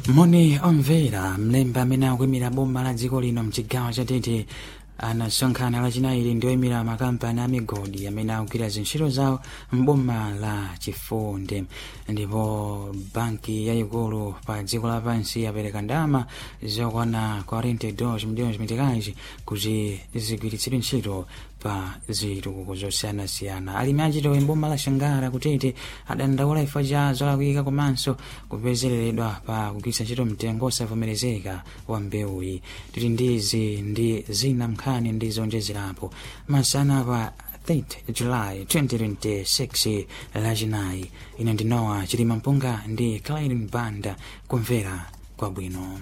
moni omvera mlembi amene akuyimira boma la dziko lino mchigawo chatete anasonkhana lachinayi ndi oyimira makampani a migodi amene akugwira zintchito zawo mboma la chifunde ndipo banki yayikulu pa dziko lapansi yapereka ndalama zokwana 42 milhões meticais kuti zigwiritsidwe ntchito pa zitukuko zosiyanasiyana alimi achitowe mboma la shangara kutete adandaula chifukwa cha zolakwika komanso kupezereredwa pa kugwiritsa ntchito mtengo osavomerezeka wa mbewuyi tili ndizi ndi zina mnkhani ndi zonjezerapo masana pa 8 July 2026 lachinayi ine ndinowa chilima mpunga ndi Clyden Banda kumvera kwabwino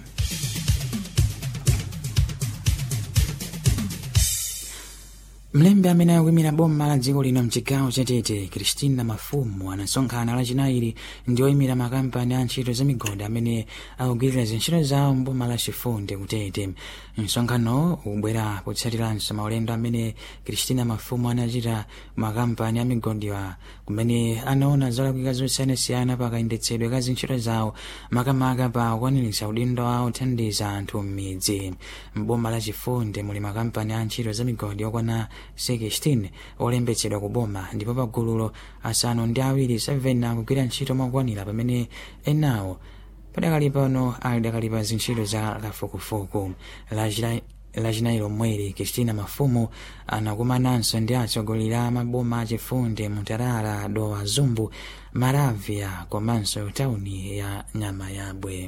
mlembi amene akuyimira boma la dziko lino mchigawo chatete kristina mafumu anasonkhana lachinayi ndi oyimira makampani a ntchito za migodi amene akugwirira zintchito zawo mboma la chifunde kutete msonkhano ubwera potsatiranso maulendo amene kristina mafumu anachita makampani a migodiwa kumene anaona zolakwika zosiyanasiyana pakayendetsedwe ka zintchito zawo makamaka pa kukwaniritsa udindo wawo othandiza anthu m'midzi mboma la chifunde muli makampani a ntchito za migodi okwana 16 olembetsedwa ku boma ndipo pagululo asanu ndi awiri 7 akugwira ntchito mokwanira pamene enawo padakali pano ali dakali pa zintchito za kafukufuku lachinayi lomweli kristina mafumu anakumananso ndi atsogoleri a maboma achifunde mutarara dowa zumbu maravya komanso tauni ya nyama yabwe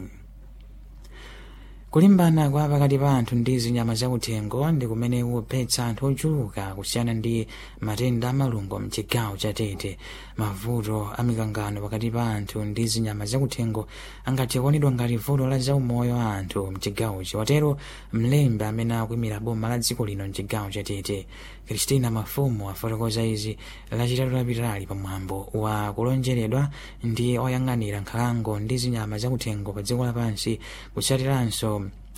kulimbana kwa pakati pa anthu ndi zinyama zakuthengo ndi kumene kuphetsa anthu ochuluka kusiyana ndi matenda amalungo mchigawo chatete mavuto a mikangano pakati pa anthu ndi zinyama zakuthengo angathe kuonedwa ngati vuto la zaumoyo wa anthu mchigawochi watero mlembi amene akuyimira boma la dziko lino mchigawo chatete kristina mafumu afotokoza izi lachitatu lapitali pamwambo wa kulonjeredwa ndi oyang'anira nkhalango ndi zinyama zakuthengo pa dziko lapansi kutsatiranso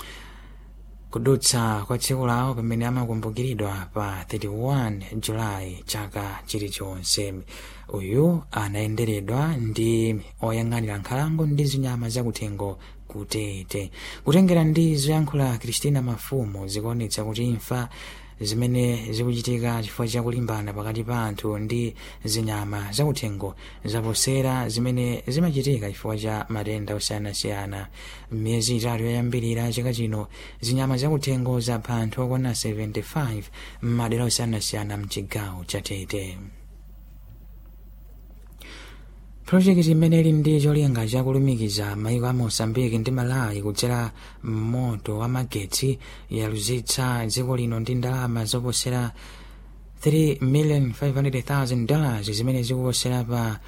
kudutsa kwa tsiku lawo pamene amakumbukiridwa pa 31 julayi chaka chilichonse uyu anayenderedwa ndi oyang'anira nkhalango ndi zinyama zakuthengo kutete kutengera ndi zoyankhula kristina mafumu zikuonetsa kuti imfa zimene zikuchitika chifukwa chakulimbana pakati pa anthu ndi zinyama zakuthengo zaposera zimene zimachitika chifukwa cha matenda osiyanasiyana m'miyezi itatu yoyambirira chaka chino zinyama zakuthengo zapha anthu okwana 75 m'madera osiyanasiyana mchigawo chatete projekiti imene ili ndi cholinga chakulumikiza maiko a mosambiki ndi malawi kudzera moto wa magetsi yaluzitsa dziko lino ndi ndalama zoposera 3,500,000 dollars zimene zikuposera pa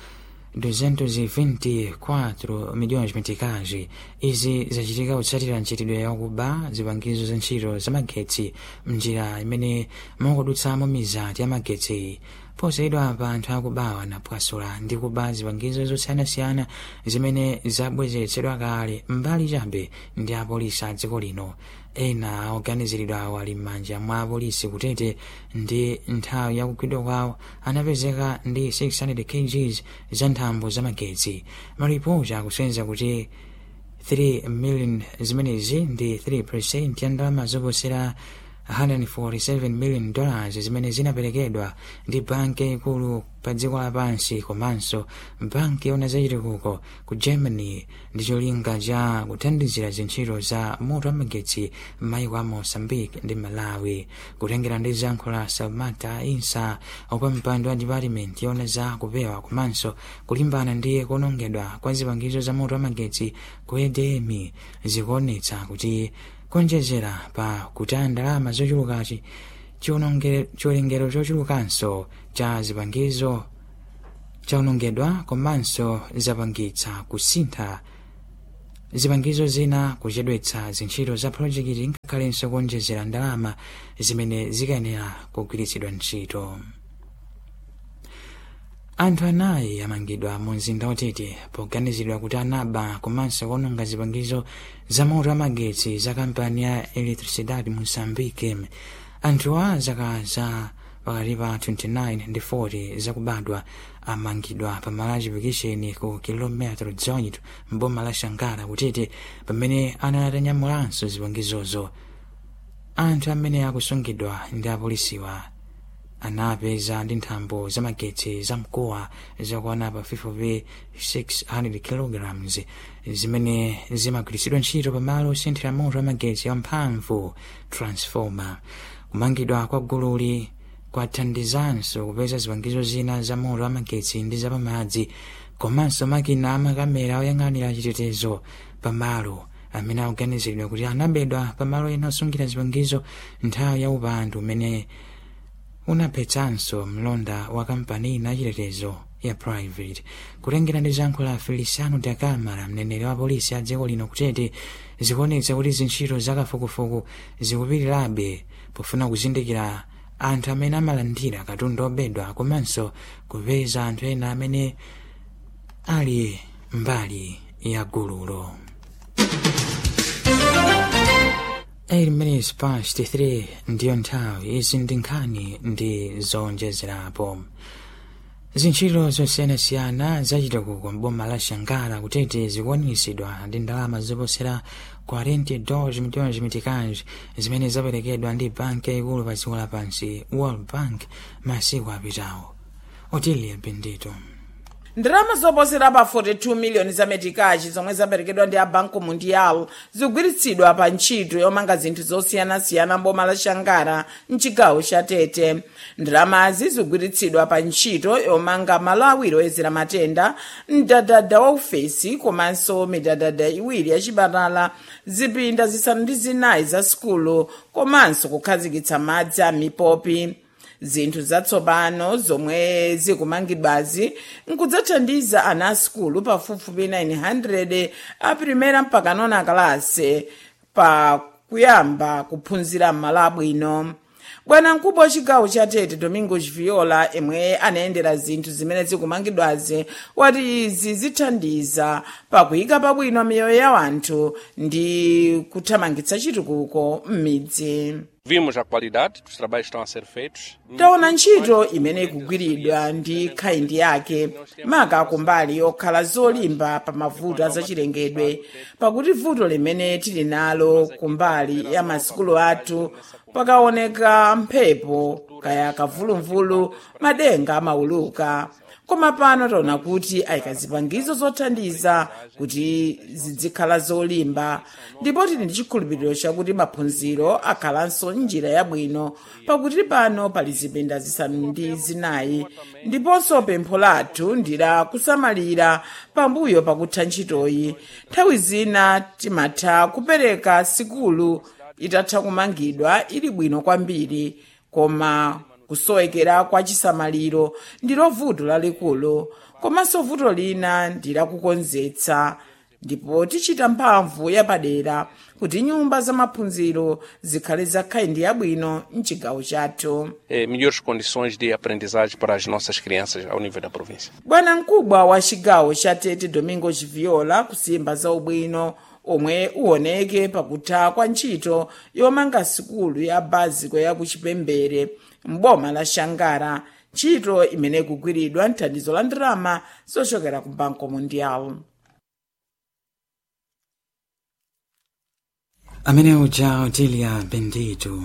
224 milhões meticais izi zachitika kutsatira ntchitidwe yakuba zipangizo za ntchito za magetsi mnjira imene mukudutsamo mizati ya magetsi posayidwa pa anthu akubawa napwasula ndi kuba zipangizo zosiyanasiyana zimene zabwezeretsedwa kale mbali chabe ndi apolisi a dziko lino ena oganiziridwa ali m'manja mwa apolisi kutete ndi nthawi yakugwidwa kwawo anapezeka ndi 600 kgs za nthambo za magetsi maripoti akusenza kuti 3 million zimenezi ndi 3 ya ndalama zoposera 147 million dollars zimene zinaperekedwa ndi banki ikulu pa dziko lapansi komanso banki yona zachitukuko ku germany ndi cholinga cha kuthandizira zintchito za moto wamagetsi m'mayiko a mozambique ndi malawi kutengera ndi zankhula salmata insa opa mpando wa department yona za kupewa komanso kulimbana ndi kuonongedwa kwa zipangizo za moto wamagetsi ku edm zikuonetsa kuti konjezera pa kutaya ndalama zochulukachi chiwerengero chochulukanso cha zipangizo chaonongedwa komanso zapangitsa kusintha zipangizo zina kuchedwetsa zintchito za projekiti ngakhalenso kuonjezera ndalama zimene zikayenera kugwiritsidwa ntchito anthu anayi amangidwa mu mzinda watete poganizidwa kuti anaba komanso kuononga zipangizo za moto wamagetsi za kampani ya electricidade moçambique anthuwa zaka za pakati pa 29 ndi 40 zakubadwa amangidwa pamalo achipikisheni ku kilometero 18 mboma la shangara kutete pamene anatanyamulanso zipangizozo anthu amene akusungidwa ndi apolisiwa anapeza ndi nthambo zamagetsi zamkuwa zakwana pa 5600 kilograms zimene zimagwiritsidwa ntchito pamalo osinthira moto amagetsi amphamvu transformer kumangidwa kwa gululi kwathandizanso kupeza zipangizo zina za moto amagetsi ndi zapamadzi komanso makina amakamera oyang'anira chitetezo pamalo amene akuganiziridwa kuti anabedwa pamalo ena osungira zipangizo nthawi ya upandu umene unaphetsanso mlonda wa kampani ina chitetezo ya private kutengera ndi zankho la feliciano da camara mneneri wa polisi a dziko lino kutete zikuonetsa kuti zintchito zakafukufuku zikupitirirabe pofuna kuzindikira anthu amene amalandira katundu obedwa komanso kupeza anthu ena amene ali mbali ya gululo 8 minutes past 3 ndiyo nthawi izi ndi nkhani ndi zonjezerapo zintchito zosiyanasiyana zachitukuko mboma la shangara kutete zikukwaniritsidwa ndi ndalama zoposera 42 milhões meticais zimene zaperekedwa ndi banki yaikulu pa dziko lapansi world bank masiku apitawo otilia bendito ndalama zoposera pa 42 miliyoni za metikachi zomwe zaperekedwa ndi a banco mundial zikugwiritsidwa pa ntchito yomanga zinthu zosiyanasiyana mboma la shangara mchigawo cha tete ndalamazi zikugwiritsidwa pa ntchito yomanga malo awiri oyezera matenda mdadada wa ufesi komanso midadada iwiri ya chipatala zipinda zisanu ndi zinayi za sukulu komanso kukhazikitsa madzi a mipopi zinthu zatsopano zomwe zikumangidwazi nkudzathandiza ana asukulu pafupifupi 900 a primera mpaka nona kalase pa kuyamba kuphunzira m'malo abwino bwana mkubwa wa chigawo cha tete domingos viola imwe anayendera zinthu zimene zikumangidwazi wati izi zithandiza pakuyika pabwino miyoyo ya anthu ndi kuthamangitsa chitukuko m'midzi Vimos a qualidade dos trabalhos que estão a ser feitos. taona ntchito imene ikugwiridwa ndi khaindi yake maka kumbali yokhala zolimba pa mavuto azachilengedwe pakuti vuto limene tili nalo kumbali ya masukulu athu pakaoneka mphepo kaya kavulumvulu madenga amauluka koma pano taona kuti ayika zipangizo zothandiza kuti zizikhala zolimba ndipo tili ndi chikhulupiriro chakuti maphunziro akhalanso njira yabwino pakuti pano pali zipinda zisanu ndi zinayi ndiponso pempho lathu ndi la kusamalira pambuyo pakutha ntchitoyi nthawi zina timatha kupereka sikulu itatha kumangidwa ili bwino kwambiri koma kusowekera kwa chisamaliro ndilo vuto lalikulu komanso vuto lina ndi lakukonzetsa ndipo tichita mphamvu yapadera kuti nyumba za maphunziro zikhale zakhaindi yabwino mchigawo chathu Eh, melhores condições de aprendizagem para as nossas crianças ao nível da província. bwana mkubwa wa chigawo cha tete domingos viola kusimba za ubwino omwe uoneke pakutha kwa ntchito yomanga sikulu ya baziko ya kuchipembere mboma la shangara ntchito imene ikugwiridwa mthandizo la ndalama zochokera ku banco mundial amene uja otilia bendito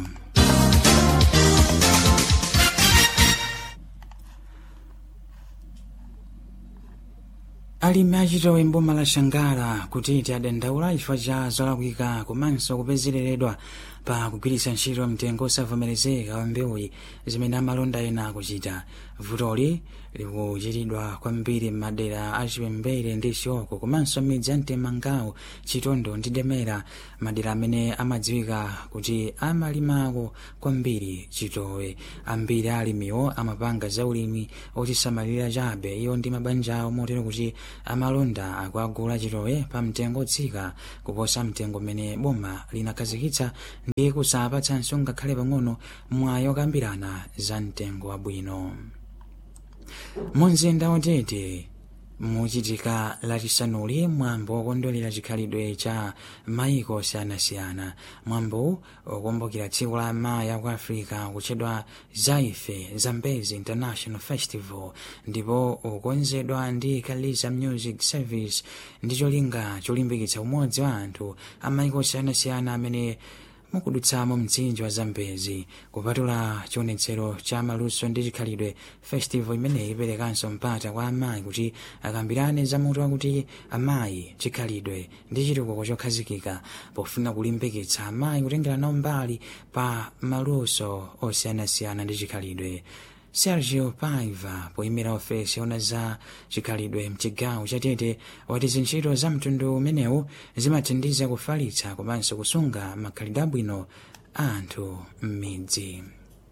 alimi achitowe mboma la shangara kutiti adandaula chifukwa cha zolakwika komanso kupezereredwa pa kugwiritsa ntchito mtengo osavomerezeka wa mbewu zimene amalonda ena akuchita vutoli likuchitidwa kwambiri m'madera achipembere ndi chioko komanso midzi ya mtemangawo chitondo ndi demera madera amene amadziwika kuti amalimako kwambiri chitowe ambiri a alimiwo amapanga zaulimi ochisamalira chabe iyo ndi mabanja awo motero kuti amalonda akuagula chitowe pa mtengo otsika kuposa mtengo mmene boma linakhazikitsa ndi kusapatsanso ngakhale pang'ono mwayi okambirana za mtengo wabwino mu mzinda wa tete muchitika lachisanuli mwambo wokondwerera chikhalidwe cha maiko osiyanasiyana mwambo ukumbukira tsiku la amayi aku africa kutchedwa zaife zambezi international festival ndipo ukonzedwa ndi kaliza music service ndi cholinga cholimbikitsa umodzi wa anthu a maiko osiyanasiyana amene mukudutsamo mtsinje wa zambezi kupatula chionetsero cha maluso ndi chikhalidwe festival imeneyi iperekanso mpata kwa amayi kuti akambirane za mutu wakuti amayi chikhalidwe ndi chitukuko chokhazikika pofuna kulimbikitsa amayi kutengera nawo mbali pa maluso osiyanasiyana ndi chikhalidwe sergio paiva poyimira ofesi ona za chikhalidwe mchigawo chatete wati zintchito za mtundu umenewu zimathandiza kufalitsa komanso kusunga makhalidwe abwino a anthu m'midzi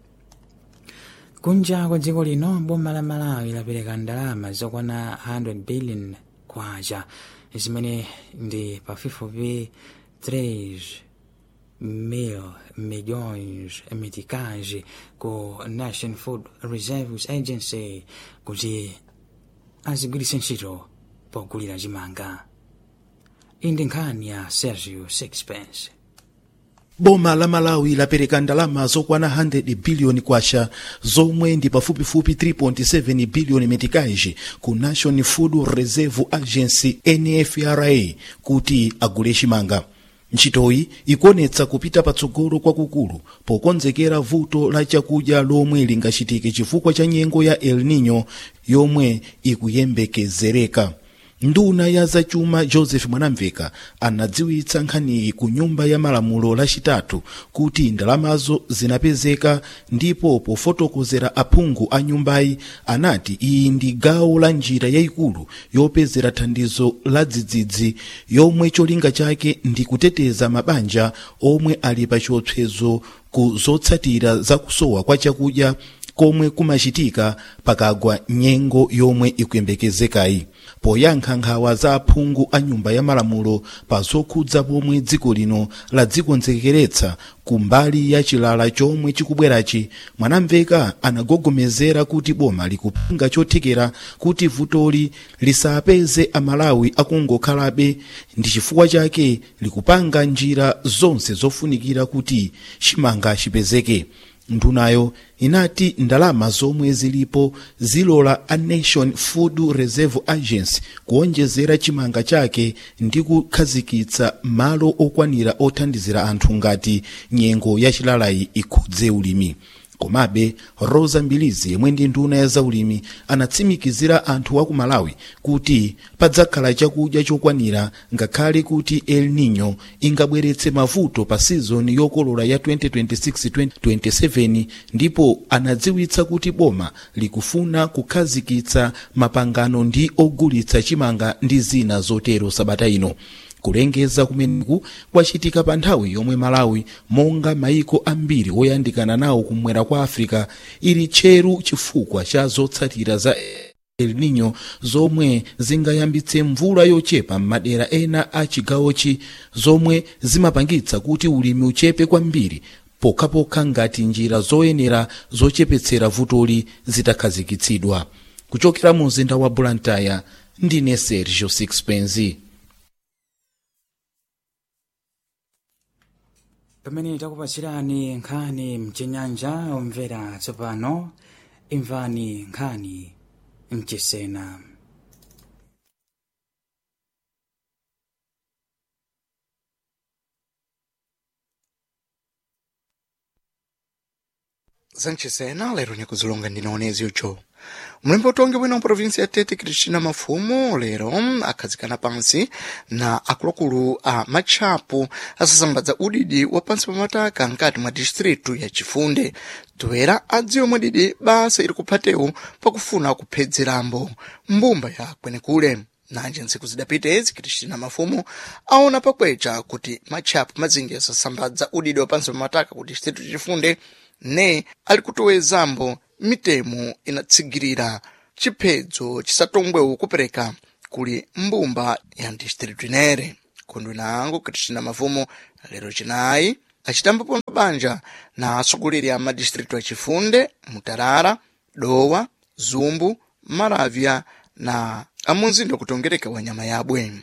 kunja kwa dziko lino boma la malawi lapereka ndalama zokwana 100 billion kwacha zimene ndi pafupifupi 3 mil milhões meticais ku National Food Reserves Agency kuti azigwiritse ntchito pogulira chimanga iyi ndi nkhani ya Sergio Sixpence boma la malawi lapereka ndalama zokwana 100 biliyoni kwacha zomwe ndi pafupifupi 3.7 biliyoni metikaji ku national food reserve agency nfra kuti agule chimanga ntchitoyi ikuonetsa kupita patsogolo kwakukulu pokonzekera vuto la chakudya lomwe lingachitike chifukwa cha nyengo ya el nino yomwe ikuyembekezereka nduna ya zachuma joseph mwanamveka anadziwitsa nkhaniyi ku nyumba ya malamulo lachitatu kuti ndalamazo zinapezeka ndipo pofotokozera aphungu a nyumbayi anati iyi ndi gawo la njira yayikulu yopezera thandizo la dzidzidzi yomwe cholinga chake ndi kuteteza mabanja omwe ali pa chiopsezo ku zotsatira za kusowa kwa chakudya komwe kumachitika pakagwa nyengo yomwe ikuyembekezekayi poyankha nkhawa za aphungu a nyumba ya malamulo pa zokhudza pomwe dziko lino ladzikonzekeretsa ku mbali ya chilala chomwe chikubwerachi mwanamveka anagogomezera kuti boma likupanga chothekera kuti vutoli lisapeze amalawi akungokhalabe ndi chifukwa chake likupanga njira zonse zofunikira kuti chimanga chipezeke ndunayo inati ndalama zomwe zilipo zilola a nation food reserve agency kuonjezera chimanga chake ndi kukhazikitsa malo okwanira othandizira anthu ngati nyengo ya chilalayi ikhudze ulimi komabe rosa mbilizi yemwe ndi nduna ya zaulimi anatsimikizira anthu a ku malawi kuti padzakhala chakudya chokwanira ngakhale kuti el nino ingabweretse mavuto pa sizoni yokolola ya 2026-2027 ndipo anadziwitsa kuti boma likufuna kukhazikitsa mapangano ndi ogulitsa chimanga ndi zina zotero sabata ino kulengeza kumeneku kwachitika pa nthawi yomwe malawi monga maiko ambiri oyandikana nawo kumwera kwa africa ili tcheru chifukwa cha zotsatira za el nino zomwe zingayambitse mvula yochepa m'madera ena a chigawochi zomwe zimapangitsa kuti ulimi uchepe kwambiri pokhapokha ngati njira zoyenera zochepetsera vutoli zitakhazikitsidwa kuchokera mu mzinda wa blantyre ndine sergio sixpenzi pamene takupatsirani nkhani mchinyanja omvera tsopano imvani nkhani mchisena zanchisena lero nikuzilonga ndinaonezi ucho mlembi utongi bwino mprovinsi ya tete cristina mafumu lero akhazikana pansi na akuluakulu a matchapo asasambadza udidi wa pansi pa mataka nkati mwa distritu ya chifunde toera adziwe mwadidi basa ili kuphatewu pakufuna kuphedzerambo mbumba ya kwenekule nanje ntsiku zidapitezi cristina mafumu aona pakwecha kuti matchapo mazingi asasambadza udidi wa pansi pa mataka ku distritu chifunde ne ali kutowezambo mitemo inatsigirira chiphedzo chisatongwewo kupereka kuli mbumba ya distritu inere kondwe nango cristina mafumu lero chinayi acitambapo banja na atsogoleri a madistritu achifunde mutarara dowa zumbu maravya na amunzinda kutongereka wa nyama yabwe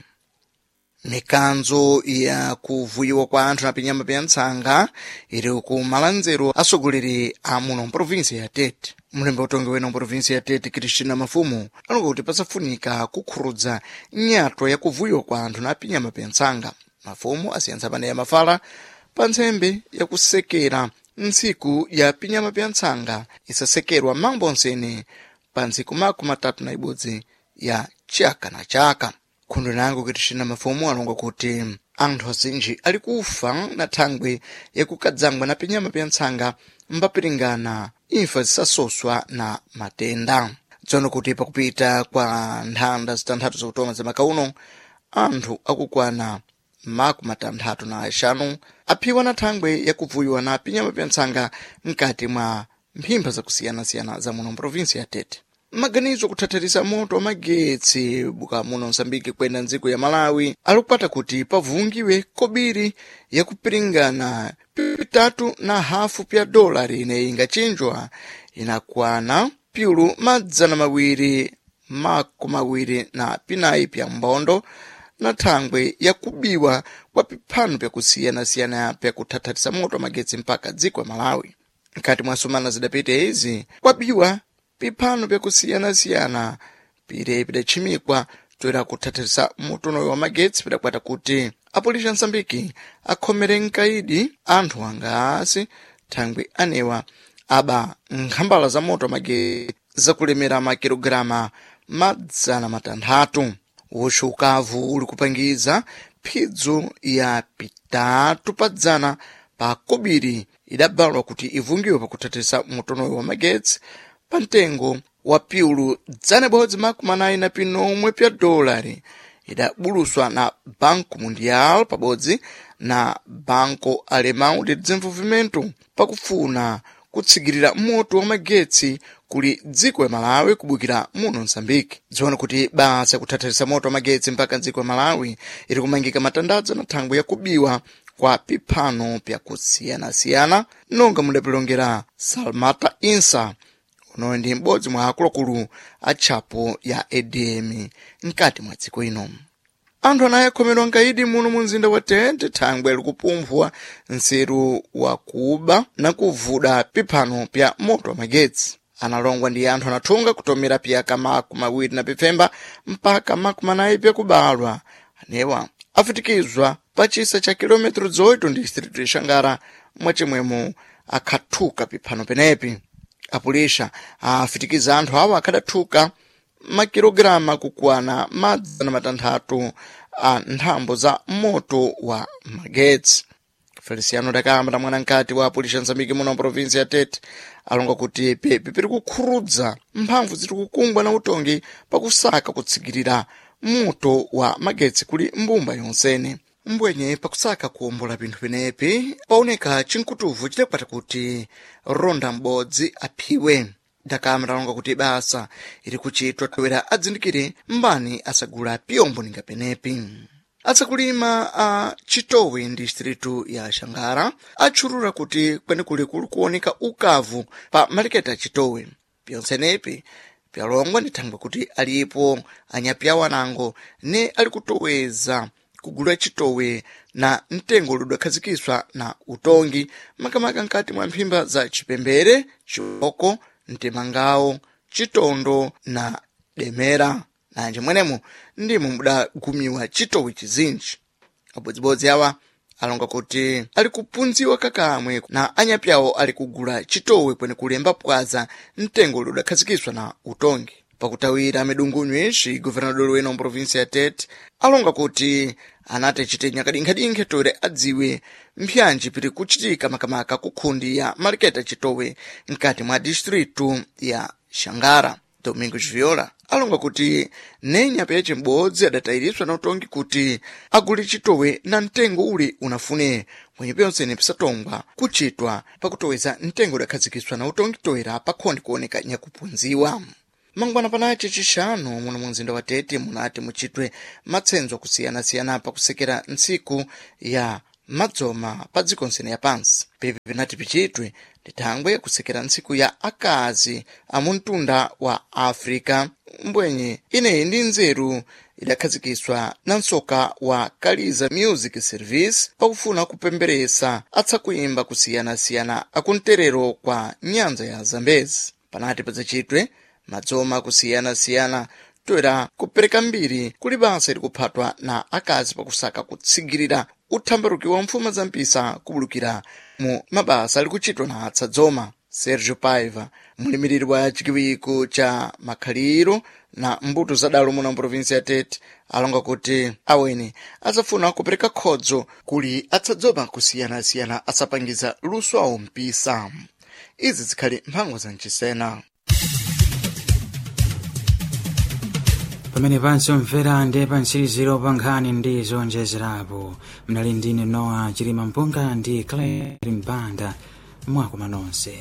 mikanzo ya kuvuyiwa kwa anthu na pinyama pya ntsanga iri ku malanzero atsogoleri a muno mprovinsi ya tete mlembe utongi wena mprovinsi ya tete kristina mafumu anonga kuti pasafunika kukhurudza nyatwa ya kuvuyiwa kwa anthu na pinyama pya ntsanga mafumu asiyentsa pane ya mafala pa ntsembe yakusekera ntsiku ya pinyama pya ntsanga isasekerwa mambo nsene pa ntsiku makumi atatu na ibodzi ya chaka na chaka nkhondo nango kristina mafumu alonga kuti anthu azinji ali kufa na thangwe yakukadzangwa na pinyama pya ntsanga mbapiringana imfa zisasoswa na matenda tsono kuti pakupita kwa nthanda zitanthatu zakutoma za maka uno anthu akukwana makumi atanthatu na axanu aphiwa na thangwe yakuvuyiwa na pinyama pya ntsanga mkati mwa mphimba zakusiyana-siyana za muno mprovinsi ya tete maganizo kuthatharisa moto wa magetsi buka muno msambiki kwenda ndziko ya malawi ali kupata kuti pavungiwe kobiri yakupiringana pitatu na hafu pya dolari ineyi ingachinjwa inakwana pyulu madzana mawiri makumi mawiri na pinayi pya mbondo na thangwe yakubiwa kwa piphano pyakusiyana-siyana pyakuthatharisa moto wa magetsi mpaka dziko ya malawi nkati mwa sumana zidapita izi kwabiwa piphano pyakusiyana-siyana pire pidachimikwa toera kuthatharisa mutonoyo wa magetsi pidakwata kuti apolisi ansambiki akhomere mkaidi anthu angasi thangwe anewa aba nkhambala za moto wa magetsi zakulemera makilogirama madzana matanthatu uxo ukavu uli kupangiza phidzo ya pitatu padzana pa kobiri idabalwa kuti ivungiwe pakuthatharisa mutonoyo wa magetsi pa mtengo wa piulu dzana bodzi makumi anayi na pinomwe pya dolari idabuluswa na banco mundial pabodzi na banco alemão de desenvolvimento pakufuna kutsigirira moto wa magetsi kuli dziko ya malawi kubukira muno msambiki dziona kuti basa yakuthatharisa moto wa magetsi mpaka dziko ya malawi iri kumangika matandadzo na thangwe yakubiwa kwa piphano pyakusiyana-siyana nonga mudapilongera salmata insa unoyo ndi m'bodzi mwa akuluakulu a tchapo ya adm mkati mwa dziko ino anthu anayi akhomedwa mkaidi muno mu mzinda wa tete thangwe likupumphwa nseru wa kuba na kuvuda piphano pya moto wa magetsi analongwa ndi anthu anathunga kutomera piyaka makumi awiri na pipfemba mpaka makumi anayi pyakubalwa anewa afitikizwa pa chisa cha kilometro 8 ndi distritu ya xangara mwacimwemo akhathuka piphano penepi apulisha afitikiza anthu awo akhadathuka makilogirama kukwana madzana matanthatu a nthambo za moto wa magetsi feliciano dakamba na mwanankati wa apulisha nzambiki muno provinsi ya tete alonga kuti pepi piri kukhurudza mphamvu ziri kukungwa na utongi pakusaka kutsigirira moto wa magetsi kuli mbumba yonsene mbwenye pakusaka kuwombola pinthu penepi paoneka chinkutuvu chidakwata kuti ronda m'bodzi aphiwe dakamba talonga kuti basa iri kuchitwa toera adzindikire mbani asagula piyombo ninga penepi atsakulima a chitowe ndi distritu ya xangara atchulula kuti kwenekuli kuli kuoneka ukavu pa maliketi a chitowe pyonsenepi pyalongwa ndi thangwe kuti alipo anyapyawo anango ne ali kutoweza kugula chitowe na mtengo udakhazikiswa na utongi makamaka nkati mwa mphimba za chipembere chiboko mtemangawo chitondo na demera nanje mwenemo ndimo mudagumiwa chitowe chizinji abodzibodzi awa alonga kuti ali kupunziwa kakamwe na anyapyawo ali kugula chitowe kwene kulemba pwaza mtengo uli udakhazikiswa na utongi pakutawira midungunyu ixi governador wena mprovinsi ya tete alonga kuti anati achite nyakadinkhe-dinkhe toere adziwe mpyanji piri kuchitika makamaka kukhundi ya maliketa chitowe mkati mwa distritu ya xangara domingo viola alonga kuti nenyapa yace m'bodzi adatayiriswa na utongi kuti agule chitowe na mtengo uli unafune mwenye pyonsene pisatongwa kuchitwa pakutoweza mtengo udakhazikiswa na utongi toera pakhondi kuoneka nyakupunziwa mangwana panace cixanu muno mu mzinda wa tete munati muchitwe matsenzo akusiyana-siyana pakusekera ntsiku ya madzoma pa dziko nsene yapansi pepe penati pichitwe ndithangwe kusekera ntsiku ya akazi amuntunda wa africa mbwenye ineyi ndi nzeru idakhazikiswa na msoka wa kaliza music service pakufuna kupemberesa atsakuimba kusiyanasiyana akumterero kwa nyanza ya zambezi panati padzachitwe madzoma kusiyanasiyana toera kupereka mbiri kuli basa likuphatwa na akazi pakusaka kutsigirira uthambaruki wa mfuma za mpisa kubulukira mu mabasa likuchitwa na atsadzoma sergio paiva mulimiriri wa chikiwiko cha makhaliro na mbuto zadalo muno mprovinsi ya tete alonga kuti aweni adzafuna kupereka khodzo kuli atsadzoma kusiyanasiyana asapangiza luso awo mpisa izi zikhali mphangwa za mchisena pamene pansi omvera ndi pantsiriziro pa nkhani ndi zonjezerapo mnali ndine noa chilima mpunga ndi claire mbanda mwakoma nonse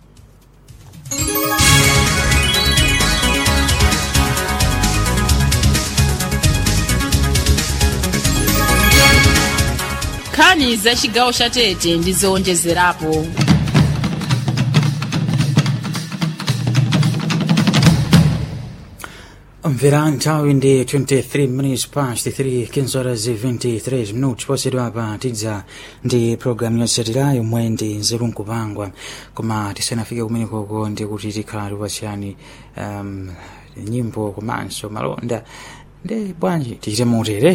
nkhani za chigawo cha tete ndi zowonjezerapo Omvera nthawi ndi 23 minutes past 3 kinzoras 23 minutos posedwa pa tidza ndi programu yotsatira yomwe ndi nzeru nkupangwa koma tisanafike kumenekoko ndi kuti tikhala tipasiyani um, nyimbo komanso malonda ndi bwanji tichite motere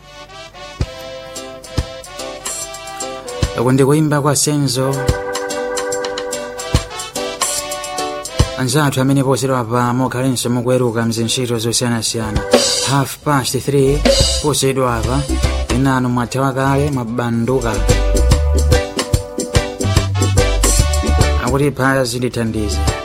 uku ndi kuimba kwa senzo anzathu amene posedwa pa mokhalenso mukuweruka mzintchito zosiyanasiyana half past 3 posedwa apa inanu mwathawa kale mwabanduka akuti phaya zindithandize